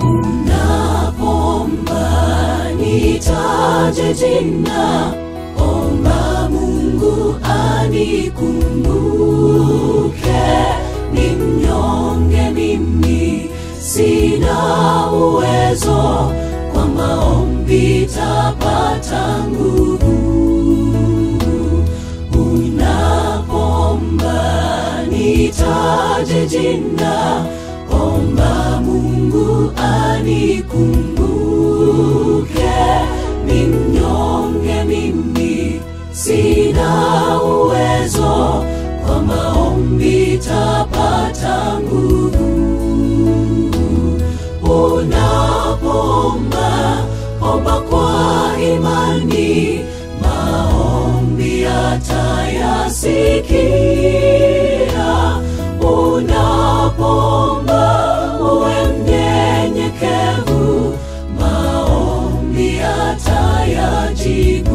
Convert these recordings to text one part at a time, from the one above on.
Unapoomba nitaje jina, omba Mungu anikumbuke. Ni mnyonge mimi, sina uwezo, kwa maombi tapata nguvu. Unapoomba nitaje jina, omba Mungu anikumbuke. Ni mnyonge mimi, sina uwezo, kwa maombi tapata nguvu. Unapoomba omba kwa imani, maombi atayasikia. Unapoomba uwe mnyenyekevu, maombi atayajibu.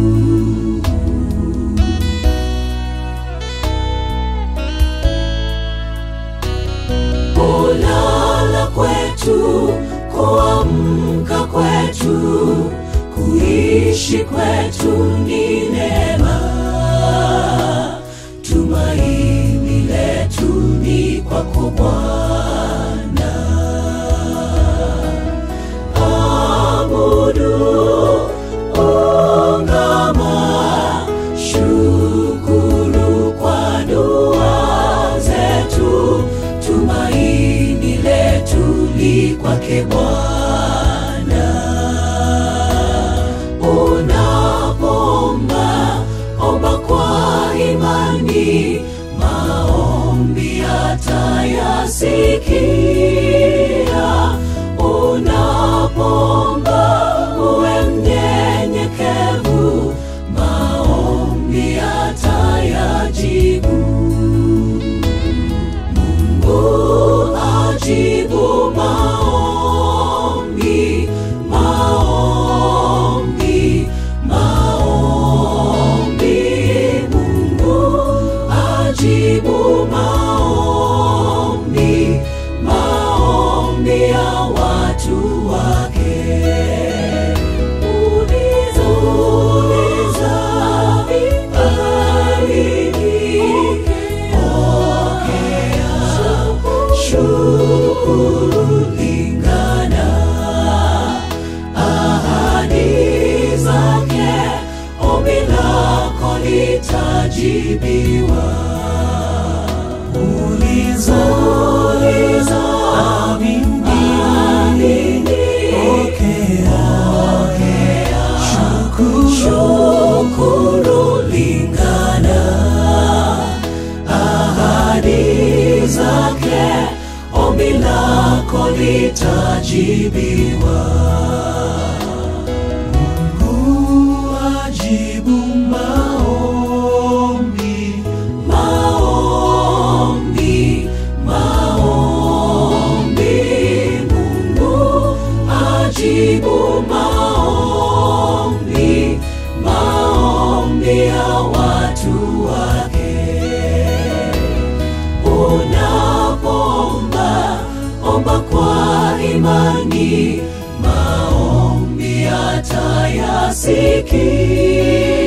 Kulala kwetu, kuamka kwetu, kuishi kwetu ni neema. Tumaini letu ni kwako Bwana. Abudu, ungama, shukuru kwa dua zetu. Tumaini letu li kwake Bwana. Unapoomba omba kwa imani, maombi atayasikia. Unapoomba uwe mnyenyekevu, maombi atayajibu. Mungu ajibu maombi, maombi, maombi. Mungu ajibu maombi, maombi ya watu wake. Uliza, uliza, amini, pokea, shukuru, lingana ahadi zake, ombi lako litajibiwa. Uliza, uliza, amini, pokea, shukuru, lingana ahadi zake, ombi lako litajibiwa. Mungu ajibu maombi, maombi, maombi. Mungu ajibu maombi, maombi ya watu wake. Unapoomba omba kwa imani, maombi atayasikia.